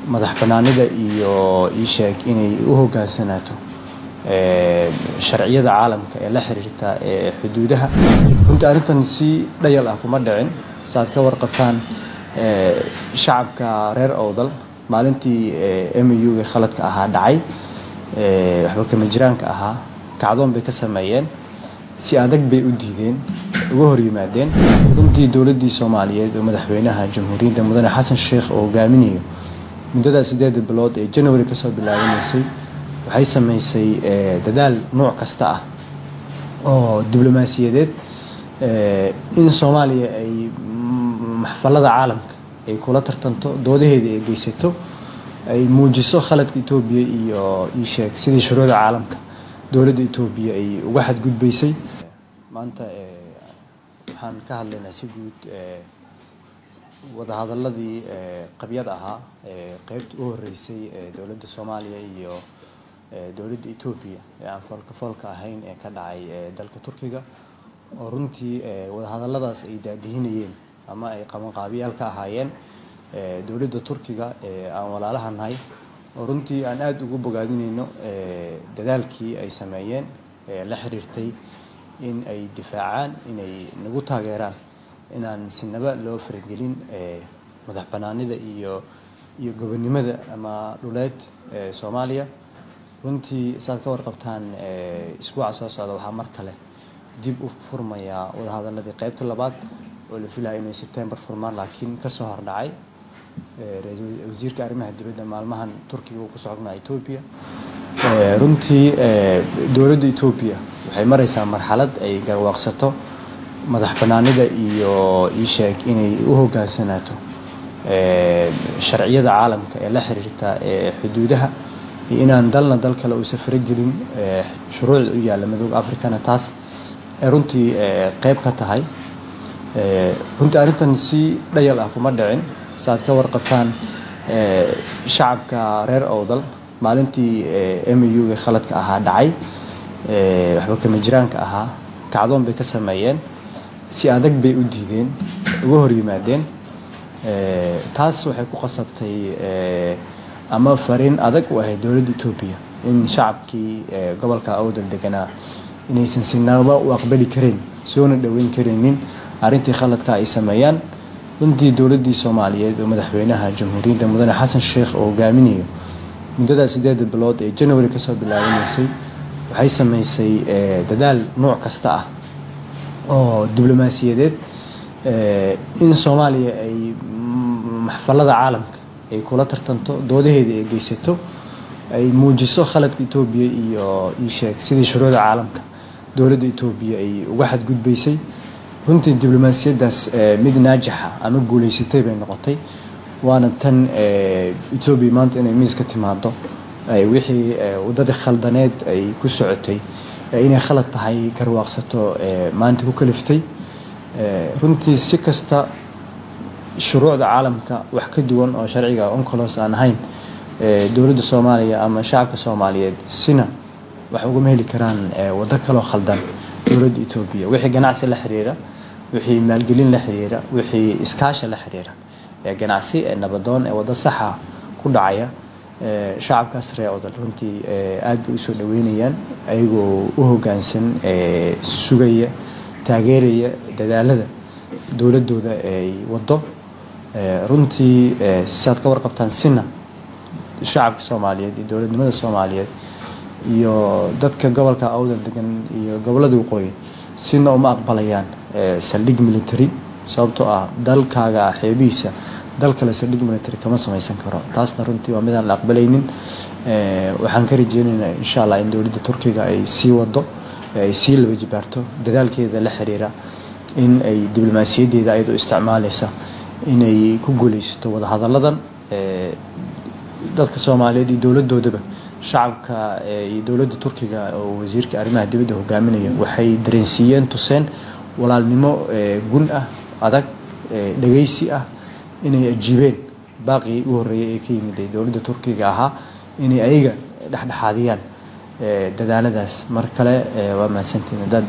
madax banaanida iyo ii sheeg inay u hogaansanaato sharciyada caalamka ee la xiriirta ee xuduudaha runtii arrintan si dhayal ah kuma dhicin saaad ka warqabtaan shacabka reer owdal maalintii muga khaladka ahaa dhacay waxba kama jiraanka ahaa kacdoon bay ka sameeyeen si adag bay u diideen uga hor yimaadeen runtii dowladdii soomaaliyeed oo madaxweynaha jamhuuriyadda mudane xasan sheekh oo hogaaminayo muddadaa sideeda bilood ee january kasoo bilaabanaysay waxay sameysay dadaal nooc kasta ah oo diblomaasiyadeed in soomaaliya ay maxfalada caalamka ay kula tartanto doodaheeda ay geysato ay muujiso khaladka etoobiya iyo iisheeg sidii shuruucda caalamka dowladda etoobiya ay uga xadgudbaysay maanta waxaan ka hadlaynaa si guud wadahadaladii qabyad ahaa qeybta u horeysay ee dowladda soomaaliya iyo dowladda etoobiya ee aan foolka foolka ahayn ee ka dhacay dalka turkiga oo runtii wadahadaladaas ay daadihinayeen ama ay qabanqaabiyaal ka ahaayeen dowladda turkiga ee aan walaalaha nahay oo runtii aan aada ugu bogaadinayno dadaalkii ay sameeyeen la xiriirtay in ay difaacaan inay nagu taageeraan inaan sinaba loo faragelin madax banaanida iyo iyo gobonnimada ama dhuleed ee soomaaliya runtii saad ka warqabtaan isbuuca soo socda waxaa mar kale dib u furmayaa wadahadaladii qeybta labaad oo la filaya inay sebtembar furmaan laakiin kasoo hordhacay wasiirka arrimaha dibadda maalmahan turkiga uu ku socnaa etoobiya runtii dowladda etoobiya waxay maraysaa marxalad ay garwaaqsato madax banaanida iyo iisheeg inay u hogaansanaato sharciyada caalamka ee la xiriirta ee xuduudaha iyo inaan dalna dal kale uusa faragelin shuruucda u yaalla madooga africana taas ay runtii qeyb ka tahay runtii arrintan si dhayal ah kuma dhicin saaad ka warqabtaan shacabka reer owdal maalintii muga khaladka ahaa dhacay waxba kama jiraanka ahaa kacdoon bay ka sameeyeen si adag bay u diideen uga hor yimaadeen taas waxay ku qasabtay ama fariin adag u ahayd dowladda etoobiya in shacabkii gobolka owdal deganaa inaysan sinaba u aqbali karayn soona dhoweyn karaynin arrintii khaladka ay sameeyaan runtii dowladdii soomaaliyeed oo madaxweynaha jamhuuriyadda mudane xasan sheekh oo hogaaminayo muddadaa sideeda bilood ee january kasoo bilaabanaysay waxay sameysay dadaal nooc kasta ah oo diblomaasiyadeed in soomaaliya ay maxfalada caalamka ay kula tartanto doodaheeda ay geysato ay muujiso khaladka etoobiya iyo iisheeg sidii shuruucda caalamka dowladda etoobiya ay uga xadgudbaysay runtii diblomaasiyaddaas mid naajixa ama guuleysatay bay noqotay waana tan etoobiya maanta inay miiska timaado wixii waddadii khaldaneed ay ku socotay inay khalad tahay garwaaqsato maanta ku kaliftay runtii si kasta shuruucda caalamka wax ka duwan oo sharciga oncolos aan ahayn dowladda soomaaliya ama shacabka soomaaliyeed sina wax ugama heli karaan waddo kaloo khaldan dowladda etoobiya wixii ganacsi la xiriira wixii maalgelin la xiriira wixii iskaasha la xiriira ee ganacsi ee nabadoon ee waddo saxa ku dhacaya shacabkaas ree odal runtii aad bay usoo dhaweynayaan ayagoo u hogaansan sugaya taageeraya dadaalada dowladooda ay wado runtii siaad ka warqabtaan sina shacabka soomaaliyeed iyo dowladnimada soomaaliyeed iyo dadka gobolka awdal degan iyo gobolada waqooyi sina uma aqbalayaan saldhig military sababtoo ah dalkaaga xeebihiisa dal kale saldhig military kama samaysan karo taasna runtii waa midaan la aqbalaynin waxaan ka rajeynaynaa insha allah in dowladda turkiga ay sii wado ay sii laba jibaarto dadaalkeeda la xiriira in ay diblomaasiyadeeda ayadoo isticmaaleysa inay ku guuleysato wadahadalladan dadka soomaaliyeed iyo dowladoodaba shacabka iyo dowladda turkiga oo wasiirka arrimaha dibadda hogaaminaya waxay dareensiiyeen tuseen walaalnimo gun ah adag dhageysi ah inay ajiibeen baaqii u horreeyay ee ka yimid ee dowladda turkiga ahaa inay ayaga dhexdhexaadiyaan dadaaladaas mar kale waa mahadsantiin hadaad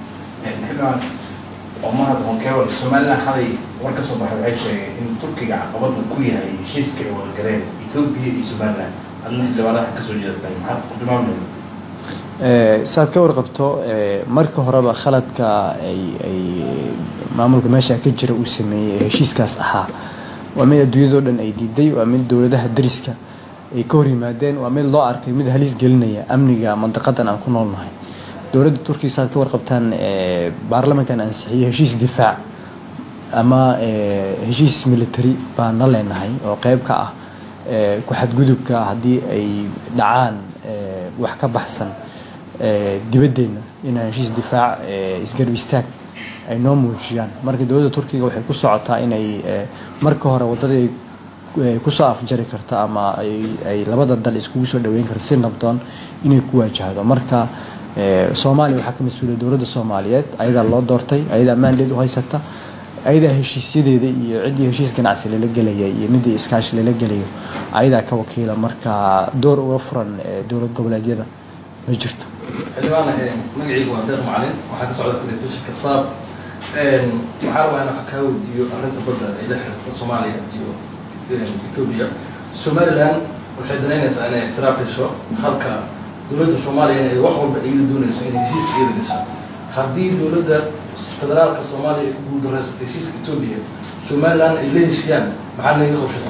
omar honkewal somalilan xalay war ka soo baxay waxay sheegeen in turkiga caqabadu ku yahay heshiiska ay wadagaleen etoobiya iyo somaliland adna xildhibaanaha kasoo jeedatay maxaad ku tilmaamaya saad ka warqabto marka horeba khaladka ay ay maamulka meesha ka jira uu sameeyey ee heshiiskaas ahaa waa mid adduunyadoo dhan ay diiday waa mid dowladaha dariska ay ka hor yimaadeen waa mid loo arkay mid halis gelinaya amniga mandaqadan aan ku noolnahay dowladda turkiga saad ka warqabtaan baarlamankan ansixiyey heshiis difaac ama heshiis military baan na leenahay oo qeyb ka ah ku-xadgudubka haddii ay dhacaan wax ka baxsan dibaddeena inaan heshiis difaac isgarb istaag ay noo muujiyaan marka dowladda turkiga waxay ku socotaa inay marka hore waddadii kusoo afjari karto ama ay labada dal iskugu soo dhaweyn karto si nabdoon inay ku waajahdo marka soomaaliya waxaa ka mas-uuliyay dowladda soomaaliyeed ayadaa loo doortay ayadaa ammaandeed u haysata ayadaa heshiisyadeeda iyo ciddii heshiis ganacsi lala gelaya iyo midii iskaashi lala gelayo ayadaa ka wakiila marka door uga furan dowlad goboleedyada ma jirto xildhibaan magacaygu waa deeq macalin waxaa ka socda telefishinka saab waxaa rabaa in waxaa kaa weydiiyo arrinta badda ay la xiriirta soomaaliya iyo etoobiya somaliland waxay danaynaysaa inay ictiraaf hesho halka dowladda soomaaliya inay wax walba iyada doonayso inay heshiiska iyada gasho haddii dowladda federaalka soomaaliya ay ku guuldareysatay heshiiska etoobiya somaliland ay la heshiyaan maxaa naga qorshaysan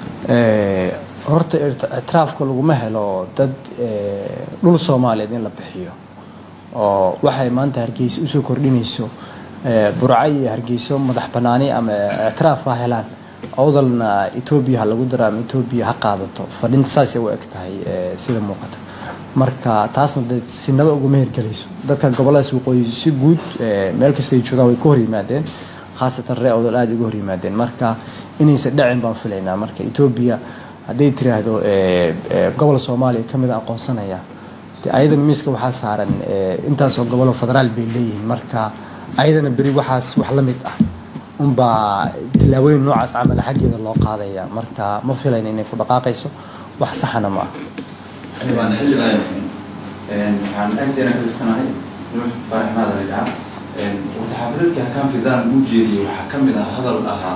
horta ictiraafka laguma helo dad dhul soomaaliyeed in la bixiyo oo waxay maanta hargeysa usoo kordhinayso burca iyo hargeyso madax banaani ama ictiraaf ha helaan awdalna etoobiya ha lagu daro ama etoobiya ha qaadato fadhinta saasay u eg tahay sida muuqata marka taasna de sinaba uguma hirgelayso dadka goboladaas waqooyi si guud meel kasta ay joogaan way ka hor yimaadeen khaasatan ree awdal aada uga hor yimaadeen marka inaysan dhacin baan filaynaa marka etoobiya hadday tiraahdo gobol soomaaliya kamid a aqoonsanaya de ayadana miiska waxaa saaran intaasoo goboloo federaal bay leeyihiin marka ayadana beri waxaas wax la mid ah unbaa tillaabooyin noocaas camala xaggeeda loo qaadaya marka ma filayna inay ku dhaqaaqayso wax saxana ma ah xildhibaan xildhibaan waxaan agteena ka tirsanahay nuux faaraxmaad alidhaa warsaxaafadeedka hakaan fidaan uu jeediyey waxaa ka mid ah hadal ahaa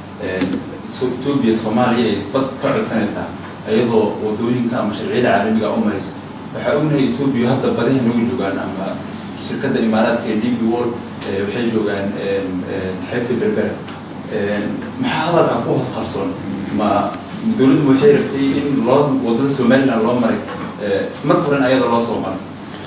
etoobiya soomaaliya ay bad ka codsanaysaa iyadoo wadooyinka ama sharciyada caalamiga u marayso waxaa ognahay etoobiya hadda badaha nagu joogaan ama shirkadda imaaraadka ee db world waxay joogaan xeebta berbera maxaa hadalka ku hoos qarsoon ma dowladdu waxay rabtay in loo wadada somaliland loo maray marka horen ayada loo soo maray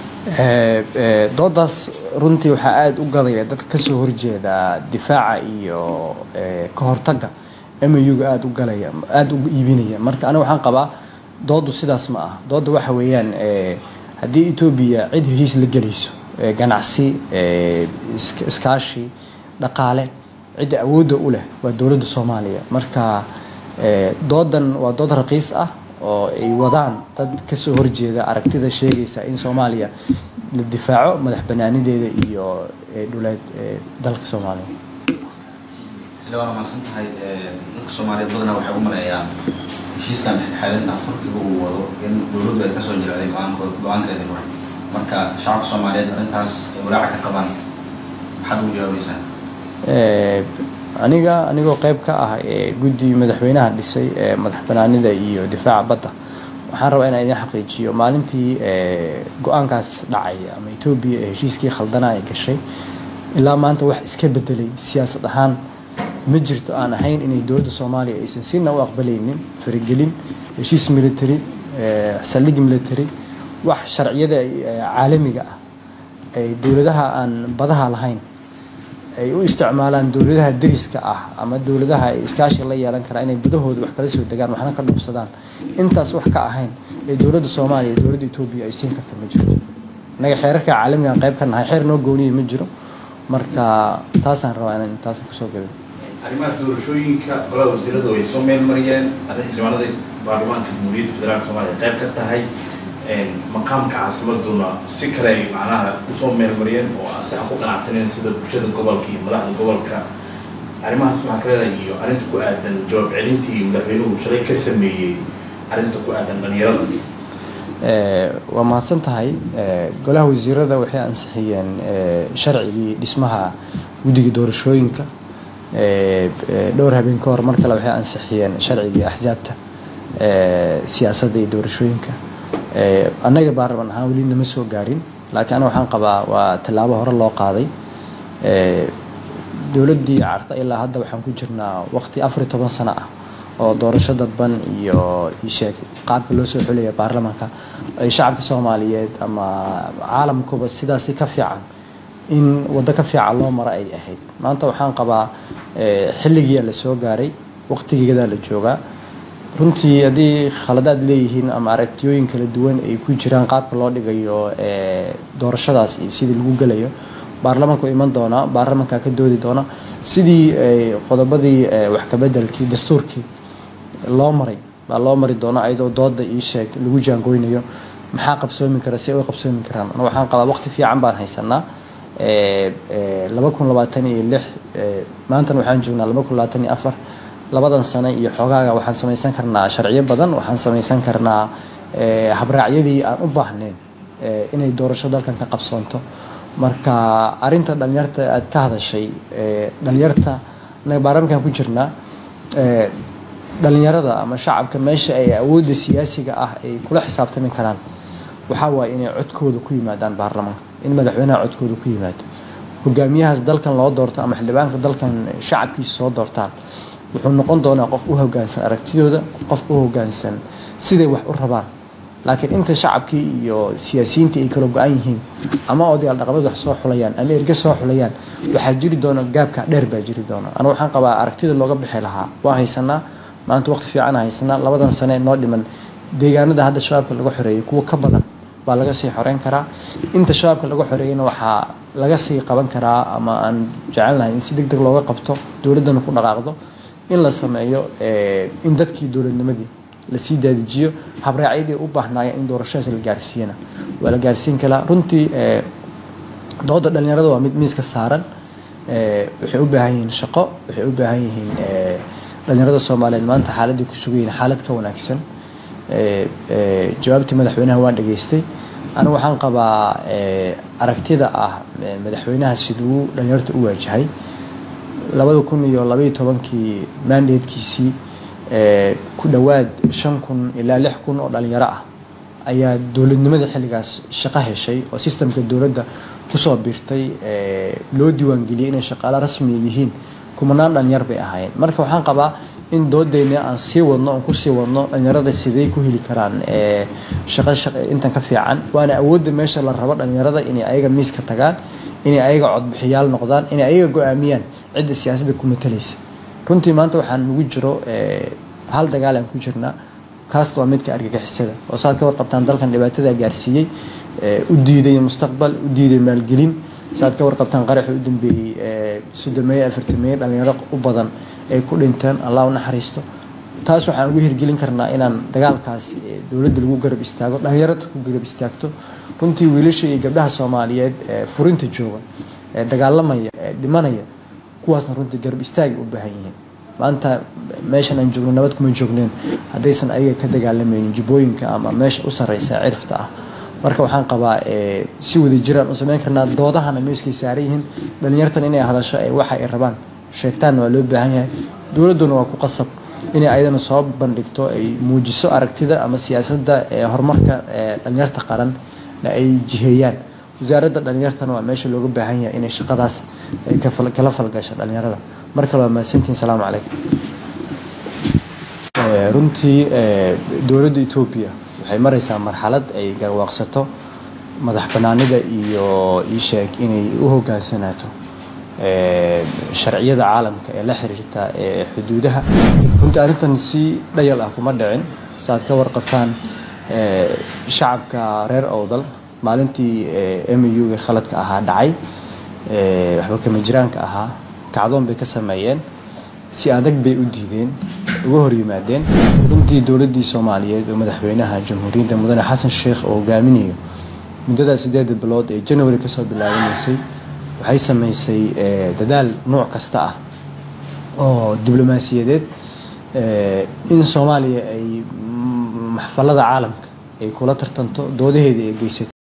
doodaas runtii waxaa aada u gadaya dadka kasoo horjeeda difaaca iyo ka hortagga muga aada u galaya aada u iibinaya marka aniga waxaan qabaa doodu sidaas ma ah dooda waxa weeyaan haddii etoobiya cid heshiis la gelayso ganacsi iskaashi dhaqaale cidda awoodda u leh waa dowladda soomaaliya marka doodan waa dood raqiis ah oo ay wadaan dad kasoo horjeeda aragtida sheegaysa in soomaaliya la difaaco madax banaanideeda iyo dhuleed dalka soomaaliya xildhibaan waa mahadsan tahay dadka soomaaliyeed badanaa waxay u maleeyaan heshiiskan xeelinta turkiga uu wado in dowladdu ay kasoo jilcday go-aankood go-aankeedii hore marka shacabka soomaaliyeed arrintaas ay walaaca ka qabaan maxaad ugu jawaabaysaa aniga anigoo qeyb ka ah guddi madaxweynaha dhisay ee madax banaanida iyo difaaca badda waxaan rabaa inaan idin xaqiijiyo maalintii go-aankaas dhacay ama etoobiya ee heshiiskii khaldana ay gashay ilaa maanta wax iska bedelay siyaasad ahaan ma jirto aan ahayn inay dowladda soomaaliya aysan sina u aqbalaynin faragelin heshiis military saldhig military wax sharciyada caalamiga ah ay dowladaha aan badaha lahayn ay u isticmaalaan dowladaha dariska ah ama dowladaha ay iskaashi la yeelan karaa inay gudahooda wax kala soo degaan waxna ka dhufsadaan intaas wax ka ahayn ee dowladda soomaaliya iyo dowladda etoobiya ay siin karta ma jirto innaga xeerarka caalamigaan qayb ka nahay xeer noo gooniya ma jiro marka taasaan rabaa inaan taas kusoo gabin arrimahaas doorashooyinka golada wasiiradu ay soo meel mariyeen ada xildhibaanada baarlamaanka jamhuuriyadda federaalka soomaaliya qayb ka tahay maqaamka caasimaduna si kale ay macnaha usoo meel mariyeen oo aan saxa ku qanacsaneen sida bulshada gobolka iyo madaxda gobolka arrimahaas maxaa ka leedahay iyo arrinta ku aadan jawaab celintii madaxweynuhu shalay ka sameeyey arrinta ku aadan dhalinyarada waa mahadsan tahay golaha wasiirada waxay ansixiyeen sharcigii dhismaha guddiga doorashooyinka dhowr habeen ka hor mar kale waxay ansixiyeen sharcigii axsaabta siyaasadda iyo doorashooyinka annaga baarlaman ahaan weli nama soo gaarin laakiin aniga waxaan qabaa waa tallaabo hore loo qaaday dowladdii carta ilaa hadda waxaan ku jirnaa waqti afar iyo toban sano ah oo doorasho dadban iyo isheeg qaabka loo soo xulaya baarlamaanka ay shacabka soomaaliyeed ama caalamkuba sidaasi ka fiican in waddo ka fiican loo maro ay ahayd maanta waxaan qabaa xilligiia la soo gaaray waqtigeedaa la joogaa runtii haddii khaladaad leeyihiin ama aragtiyooyin kala duwan ay ku jiraan qaabka loo dhigayo doorashadaas iyo sidii lagu gelayo baarlamaanku iman doonaa baarlamanka ka doodi doona sidii qodobadii wax kabedelkii dastuurkii loo maray baa loo mari doona ayadoo dooda ii sheeg lagu jaangoynayo maxaa qabsoomi kara si ay u qabsoomi karaan ana waxaan qabaa waqti fiican baan haysanaa laba kun labaatan iyo lix maantana waxaan joognaa laba kun labaatan iyo afar labadan sano iyo xoogaaga waxaan samaysan karnaa sharciyo badan waxaan samaysan karnaa habraacyadii aan u baahnayn inay doorasho dalkan ka qabsoonto marka arinta dhalinyarta aad ka hadashay dhalinyarta anaga baarlamankan ku jirnaa dhalinyarada ama shacabka meesha ay awoodda siyaasiga ah ay kula xisaabtami karaan waxaa waaye inay codkooda ku yimaadaan baarlamaanka in madaxweynaha codkooda ku yimaado hogaamiyahaas dalkan loo doorto ama xildhibaanka dalkan shacabkiisa soo doortaan wuxuu noqon doonaa qof u hogaansan aragtidooda qof u hogaansan siday wax u rabaan laakiin inta shacabkii iyo siyaasiyiintii ay kala go-an yihiin ama odayaal dhaqameed wax soo xulayaan ama erge soo xulayaan waxaa jiri doona gaabka dheer baa jiri doona anu waxaan qabaa aragtida looga bixi lahaa waa haysanaa maanta waqti fiican haysanaa labadan sane noo dhiman deegaanada hadda shabaabka laga xoreeyay kuwa ka badan baa laga sii xoreyn karaa inta shabaabka laga xoreeyayna waxaa laga sii qaban karaa ama aan jecelnahay in si deg deg looga qabto dowladdana ku dhaqaaqdo in la sameeyo in dadkii dowladnimadii lasii daadijiyo habraacyadii u baahnaayeen in doorashadaas la gaarsiiyana waa la gaarsiin karaa runtii dooda dhalinyarada waa mid miiska saaran waxay u baahan yihiin shaqo waxay u baahan yihiin dhalinyarada soomaaliyeed maanta xaaladii ku sugayihin xaalad ka wanaagsan jawaabtii madaxweynaha waan dhageystay anigu waxaan qabaa aragtida ah madaxweynaha siduu dhalinyarta u waajahay labada kun iyo labaiyo tobankii mandatekiisii ku dhowaad shan kun ilaa lix kun oo dhalinyaro ah ayaa dowladnimada xilligaas shaqo heshay oo sistamka dowladda kusoo biirtay loo diiwaangeliyay inay shaqaalo rasmiya yihiin kumanaan dhalinyar bay ahaayeen marka waxaan qabaa in doodeyna aan sii wadno aan kusii wadno dhalinyarada siday ku heli karaan shaqo intan ka fiican waana awoodda meesha la rabo dhalinyarada inay ayaga miiska tagaan inay ayaga codbixiyaal noqdaan inay ayaga go-aamiyaan cidda siyaasadda ku matalaysa runtii maanta waxaan nagu jiro hal dagaal aan ku jirnaa kaas waa midka argagixisada oo saad ka warqabtaan dalkan dhibaatada gaarsiiyey u diiday mustaqbal u diiday maalgelin saad ka warqabtaan qaraxi u dambeeyey soddomeeye afartameeye dhalinyaro u badan ay ku dhinteen allah u naxariisto taas waxaan ugu hirgelin karnaa inaan dagaalkaas dowladda lagu garab istaago dhalinyarada ku garab istaagto runtii wiilasha iyo gabdhaha soomaaliyeed ee furinta jooga ee dagaalamaya ee dhimanaya kuwaasna runtii garab istaagay u baahan yihiin maanta meeshan aan joogno nabad kuma joogneen haddaysan ayaga ka dagaalamaynin jubbooyinka ama meesha u sarreysa cirifta ah marka waxaan qabaa si wada jiraan u sameyn karnaa doodahana meeskay saaran yihiin dhalinyartan inay hadasho ee waxa ay rabaan sheegtaanna waa loo baahan yahay dowladduna waa ku qasab inay ayadana soo bandhigto ay muujiso aragtida ama siyaasadda ee horumarka ee dhalinyarta qaran ay jiheeyaan wasaaradda dhalinyartana waa meesha looga baahan yahay inay shaqadaas kala falgasho dhalinyarada mar kale waa mahadsantihin salaamu calaykum runtii dowladda etoobiya waxay maraysaa marxalad ay garwaaqsato madax banaanida iyo iisheeg inay u hogaansanaato sharciyada caalamka ee la xiriirta ee xuduudaha runtii arrintan si dhayal ah kuma dhicin saaad ka warqabtaan shacabka reer owdal maalintii muga khaladka ahaa dhacay waxba kama jiraanka ahaa kacdoon bay ka sameeyeen si adag bay u diideen uga hor yimaadeen runtii dowladdii soomaaliyeed oo madaxweynaha jamhuuriyadda mudane xasan sheekh oo hogaaminayo muddada sideeda bilood ee january kasoo bilaabanaysay waxay sameysay dadaal nooc kasta ah oo diblomaasiyadeed in soomaaliya ay maxfalada caalamka ay kula tartanto doodaheeda ay geysato